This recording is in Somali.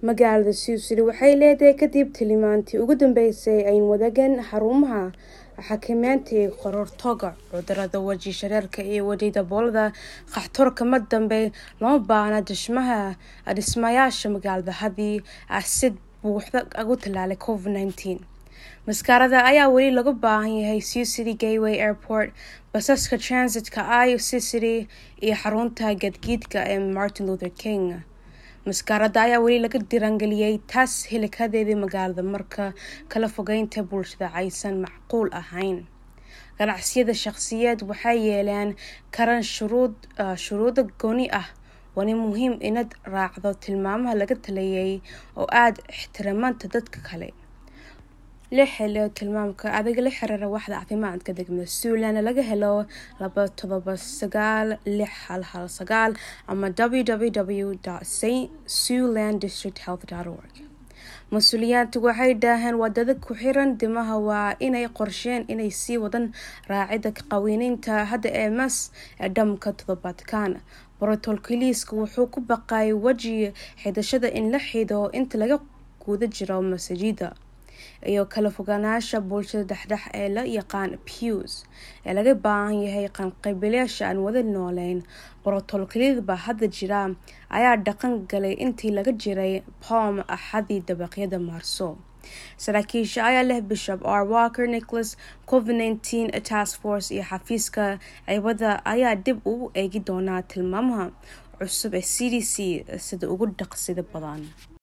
magaalada siusili waxay leedahay kadib tilimaantii ugu dambeysay ayn wadagan xarumaha xakameynta ee qorortooga cudurada weji shareerka iyo weji daboolada qaxtoorka ma dambe lama baahna dhismaha dhismayaasha magaalada haddii si buuxda ugu tallaalay covid nineteen maskaarada ayaa weli laga baahan yahay sea city gateway airport basaska transitka i c city iyo xarunta gadgiidka ee martin luther king maskaarada ayaa weli laga dirangeliyey taas hilikadeedii magaalada marka kala fogeynta bulshada aysan macquul ahayn ganacsiyada shaqsiyeed waxay yeeleen karan shuruudo gooni ah waana muhiim inaad raacdo tilmaamaha laga taliyay oo aada ixtiraamanta dadka kale la helo tilmaamka adiga la xiriira waxda caafimaadka degmada suuland laga helo laba todoba sagaal lix hal hal sagaal ama www st suland district health org mas-uuliyaantu waxay dhaaheen wadada ku xiran dimaha waa inay qorsheen inay sii wadan raacida qaweyneynta hadda ee mas ee dhamka toddobaadkan borotolkaliiska wuxuu ku baqay weji xidashada in la xido inta laga guda jiro masaajida iyo kala fogaanaasha bulshada dhexdhex ee la yaqaan pews ee laga baahan yahay qanqabilayaasha aan wada nooleyn borotolkaliyadba hadda jira ayaa dhaqan galay intii laga jiray pom axadii dabaqyada maarso saraakiisha ayaa leh bishop r walker nicholas covid nineteen task force iyo xafiiska ciibada ayaa dib ugu eegi doonaa tilmaamaha cusub ee c d c sida ugu dhaqsida badan